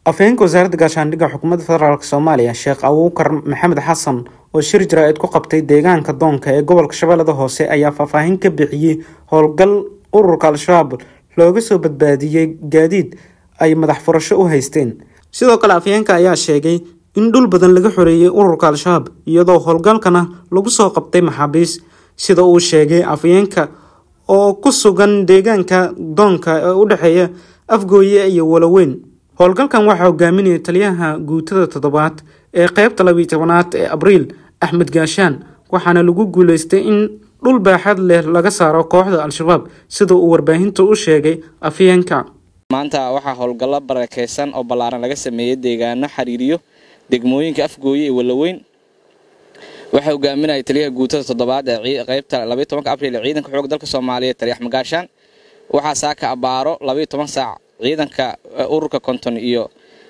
afhayeenka wasaaradda gaashaandhigga xukuumadda federaalk soomaaliya sheekh abuukar maxamed xasan oo shir jaraa'id ku qabtay deegaanka doonka ee gobolka shabeellada hoose ayaa faahfaahin ka bixiyey howlgal ururka al-shabaab looga soo badbaadiyey gaadiid ay madax furasho u haysteen sidoo kale afhayeenka ayaa sheegay in dhul badan laga xoreeyey ururka al-shabaab iyadoo howlgalkana lagu soo qabtay maxaabiis sida uu sheegay afhayeenka oo ku sugan deegaanka doonka ee u dhexeeya afgooye iyo waloweyn howlgalkan waxaa hogaaminaya taliyaha guutada toddobaad ee qeybta labiyi tobanaad ee abriil axmed gaashaan waxaana lagu guuleystay in dhul baaxad leh laga saaro kooxda al-shabaab sida uu warbaahinta u sheegay afhayeenka maanta waxaa howlgallo barakeysan oo ballaaran laga sameeyey deegaano xiriiriyo degmooyinka afgooye iyo waloweyn waxaa hogaaminaya taliyaha guutada toddobaad ee qeybta labayo tobanka abriil ee ciidanka xoog dalka soomaaliyeed taliya axmed gaashaan waxaa saaka abaaro labayo toban saac ciidanka ururka konton iyo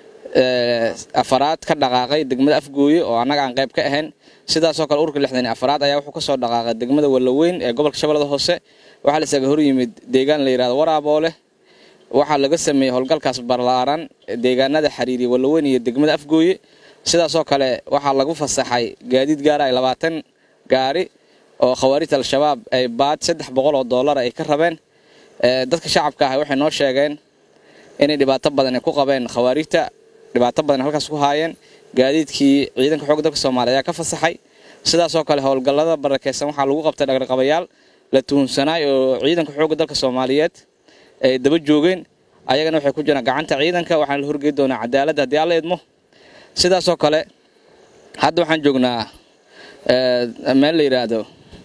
afaraad ka dhaqaaqay degmada afgooye oo annaga aan qayb ka ahayn sidaasoo kale ururka lixdan afaraad ayaa wuxuu kasoo dhaqaaqay degmada waloweyn ee gobolka shabeellada hoose waxaa la isaga hor yimid deegaan la yidhahdo waraaboole waxaa laga sameeyey howlgalkaas ballaaran deegaanada xiriiriya waloweyn iyo degmada afgooye sidaasoo kale waxaa lagu fasaxay gaadiid gaara ay labaatan gaari oo khawaarijta al-shabaab ay baad saddex boqol oo dollar ay ka rabeen dadka shacabka ah waxay noo sheegeen inay dhibaato badan ay ku qabeen khawaarijta dhibaato badan halkaas ku haayeen gaadiidkii ciidanka xoogga dalka soomaaliya ayaa ka fasaxay sidaasoo kale howlgallada barakeysan waxaa lagu qabtay dhaqarqabayaal la tuhunsanaay oo ciidanka xoogga dalka soomaaliyeed ay daba joogeen ayagana waxay ku jiraan gacanta ciidanka waxaana la horgey doonaa cadaaladda haddii alla idmo sidaasoo kale hadda waxaan joognaa meel la yidhaahdo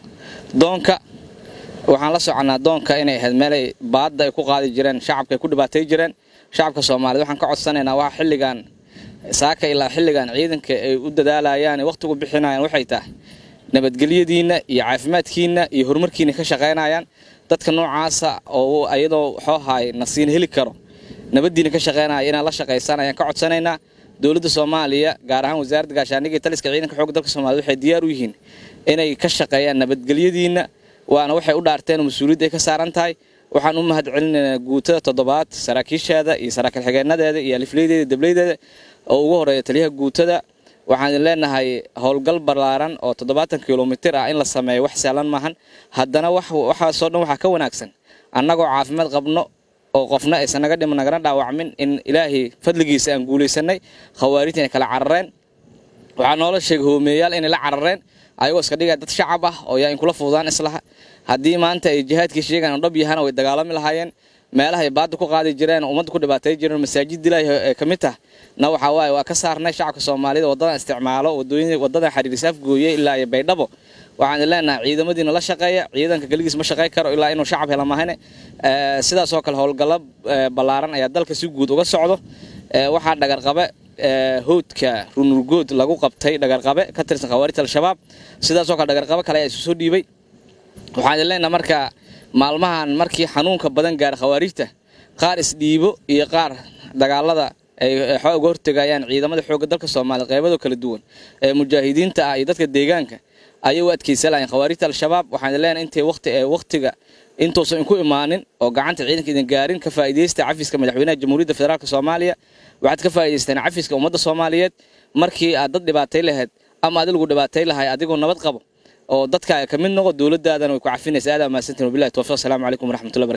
doonka waxaan la soconaa doonka inay ahayd meelay baadda ay ku qaadi jireen shacabka ay ku dhibaatay jireen shacabka soomaaliyed waxaan ka codsanaynaa waa xilligan saaka ilaa xilligan ciidanka ay u dadaalayaan wakhtigu bixinayaan waxay tahay nabadgelyadiinna iyo caafimaadkiinna iyo horumarkiina ka shaqaynayaan dadka noocaasa oo ayadoo xoohaay nasiina heli karo nabaddiina ka shaqaynaya inaan la shaqaysaan ayaan ka codsanaynaa dowladda soomaaliya gaar ahaan wasaaradda gaashaandhigga iyo taliska ciidanka xoogga dalka soomaaliyed waxay diyaar u yihiin inay ka shaqeeyaan nabadgelyadiinna waana waxay u dhaarteen musuuliyadda ay ka saaran tahay waxaan u mahad celinaynaa guutada toddobaad saraakiisheeda iyo saraakiil xigeenadeeda iyo alifleydeeda dableydeeda oo ugu horeeya taliyaha guutada waxaan idin leenahay howlgal ballaaran oo toddobaatan kilomitir ah in la sameeyo wax sahlan maahan haddana waxaasoo dhan waxaa ka wanaagsan annagoo caafimaad qabno oo qofna aysan naga dhiman nagana dhaawacmin in ilaahay fadligiisa aan guulaysanay khawaarijta inay kala carareen waxaa noola sheegay hoomeeyaal inay la carareen ayagoo iska dhigaya dad shacab ah oo yaa in kula fududaan islaha haddii maanta ay jihaadkii sheegaan oo dhab yahaan way dagaalami lahaayeen meelaha ay baadda ku qaadi jireen oo ummadda ku dhibaatay jireen masaajid ilaahi ee ka mid tah na waxaa waaye waa ka saarnay shacabka soomaalida waddadan isticmaalo wadooyin waddadan xiriirisa afgooye ilaa iyo baydhabo waxaan leenahay ciidamadiina la shaqeeya ciidanka keligiis ma shaqayn karo ilaa inuu shacab hela mahane sidaasoo kale howlgallo ballaaran ayaa dalka si guud uga socdo waxaa dhagarqabe howdka runurgood lagu qabtay dhagarqabe ka tirsan khawaarijta al-shabaab sidaasoo kale dhagarqabe kale ayaa isu soo dhiibay waxaan idin leenaha marka maalmahan markii xanuunka badan gaara khawaarijta qaar isdhiibo iyo qaar dagaalada ay uga hortegayaan ciidamada xoogga dalka soomaaliya qeybado kala duwan ee mujaahidiinta ah iyo dadka deegaanka ayay u adkeysan lahayn khawaarijta al-shabaab waxaan idin leenahay intay waqti ee waqtiga intuusan inku imaanin oo gacanta ciidanka idin gaarin ka faa'iidaysta cafiska madaxweynaha jamhuuriyadda federaalk soomaaliya waxaad ka faa'idaystaan cafiska ummadda soomaaliyeed markii aad dad dhibaatay lahayd ama adigu dhibaatay lahay adigoo nabad qabo oo dadkaaga ka mid noqo dowladdaadana way ku cafinaysa aad amaadsantiin wabillahi tawfiq asalaamu calaykum waraxmatullahi